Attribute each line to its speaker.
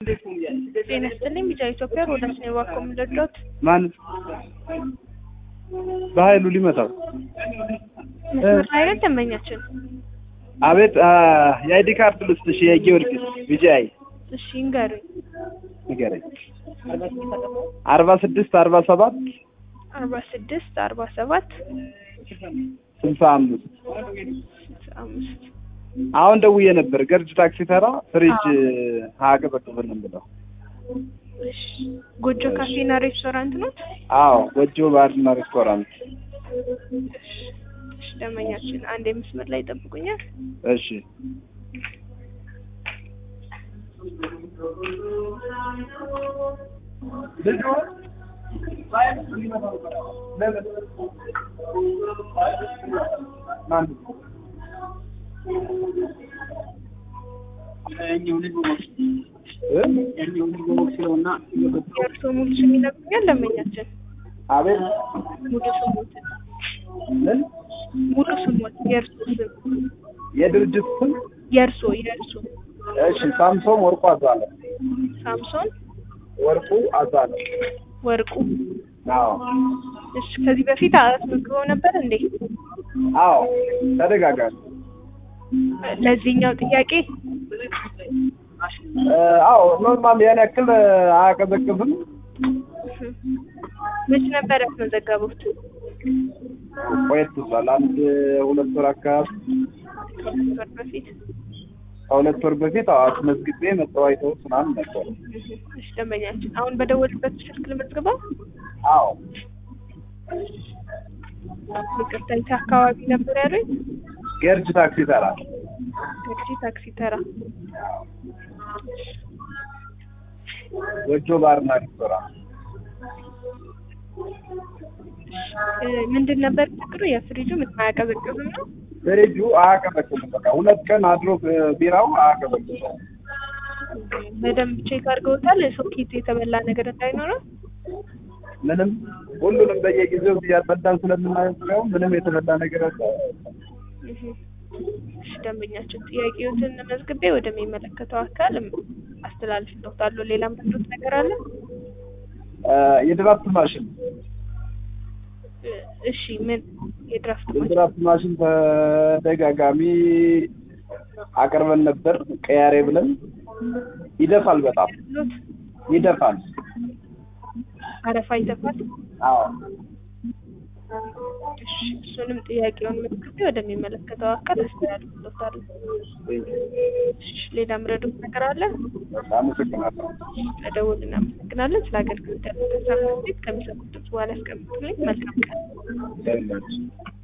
Speaker 1: ጤና ይስጥልኝ ቢጫ ኢትዮጵያ ሮዳስ ነው እባክዎ የምንረዳዎት?
Speaker 2: ማን በኃይሉ ሊመታው
Speaker 1: መስመር ላይ ነን ደንበኛችን።
Speaker 2: አቤት የአይዲ ካርድ ልስጥሽ የጊዮርጊስ ቢጂአይ
Speaker 1: እሺ ይንገሩኝ።
Speaker 2: ንገረኝ አርባ ስድስት አርባ ሰባት
Speaker 1: አርባ ስድስት አርባ ሰባት
Speaker 2: ስልሳ አምስት
Speaker 1: ስልሳ አምስት
Speaker 2: አሁን ደውዬ ነበር ገርጅ ታክሲ ተራ ፍሪጅ አያቀዘቅዝልም ብለው
Speaker 1: እሺ ጎጆ ካፌና ሬስቶራንት ነው?
Speaker 2: አዎ ጎጆ ባርና ሬስቶራንት
Speaker 1: እሺ ደንበኛችን አንድ የመስመር ላይ ይጠብቁኛል።
Speaker 2: እሺ
Speaker 1: የእርስዎ ሙሉ ስም ይነግሩኛል ደንበኛችን?
Speaker 2: አቤት
Speaker 1: ሙሉ ስሞት
Speaker 2: ምን
Speaker 1: ሙሉ ስሞት የእርስዎ ስም
Speaker 2: የድርጅት ስም
Speaker 1: የእርስዎ የእርስዎ
Speaker 2: እሺ ሳምሶን ወርቁ አዛለ
Speaker 1: ሳምሶን
Speaker 2: ወርቁ አዛለ
Speaker 1: ወርቁ
Speaker 2: አዎ
Speaker 1: እሺ ከዚህ በፊት አስመዝግበው ነበር እንዴ?
Speaker 2: አዎ ተደጋጋሚ
Speaker 1: ለዚህኛው ጥያቄ
Speaker 2: አዎ ኖርማል ያን ያክል አያቀዘቅዝም
Speaker 1: መች ነበር ያስመዘገቡት?
Speaker 2: ቆየት ብሏል አንድ ሁለት ወር አካባቢ
Speaker 1: ከሁለት ወር በፊት
Speaker 2: ከሁለት ወር በፊት አዎ አስመዝግቤ መጣሁ አይተውት ምናምን ነበር
Speaker 1: እሺ ደንበኛችን አሁን በደወልበት ስልክ ልመዝግበው?
Speaker 2: አዎ
Speaker 1: ይቅርታ የት አካባቢ ነበር ያሉኝ?
Speaker 2: ገርጅ ታክሲ ተራ
Speaker 1: ታክሲ ታክሲ ተራ
Speaker 2: ጎጆ ባርና ሬስቶራንት
Speaker 1: እ ምንድን ነበር ችግሩ? የፍሪጁ ምንም አያቀዘቅዝም ነው?
Speaker 2: ፍሪጁ አያቀዘቅዝም በቃ ሁለት ቀን አድሮ ቢራው አያቀዘቅዝም
Speaker 1: በደንብ ቼክ አድርገውታል? ሶኬት የተበላ ነገር እንዳይኖረው?
Speaker 2: ምንም ሁሉንም በየጊዜው እያጸዳን ስለምናየው ምንም የተበላ ነገር አለ
Speaker 1: እሺ ደንበኛችን ጥያቄዎትን መዝግቤ ወደሚመለከተው አካል አስተላልፍልዎታለሁ። ሌላ ምንድን ነገር አለ?
Speaker 2: የድራፍት ማሽን
Speaker 1: እ እሺ ምን የድራፍት ማሽን
Speaker 2: የድራፍት ማሽን ተደጋጋሚ አቅርበን ነበር ቀያሬ ብለን ይደፋል በጣም
Speaker 1: ሎት
Speaker 2: ይደፋል
Speaker 1: አረፋ ይተፋል?
Speaker 2: አዎ
Speaker 1: እሺ እሱንም ጥያቄውን መዝግቤ ወደሚመለከተው አካል አስተላልፍልዎታለሁ። እሺ ሌላ ምረዱት ነገር አለ?
Speaker 2: አመሰግናለሁ
Speaker 1: ለደውል እናመሰግናለን። ስለ አገልግሎት ያለው ከሚሰጡት በኋላ ያስቀምጡልኝ። መልካም ቀን።
Speaker 2: ደህና ነች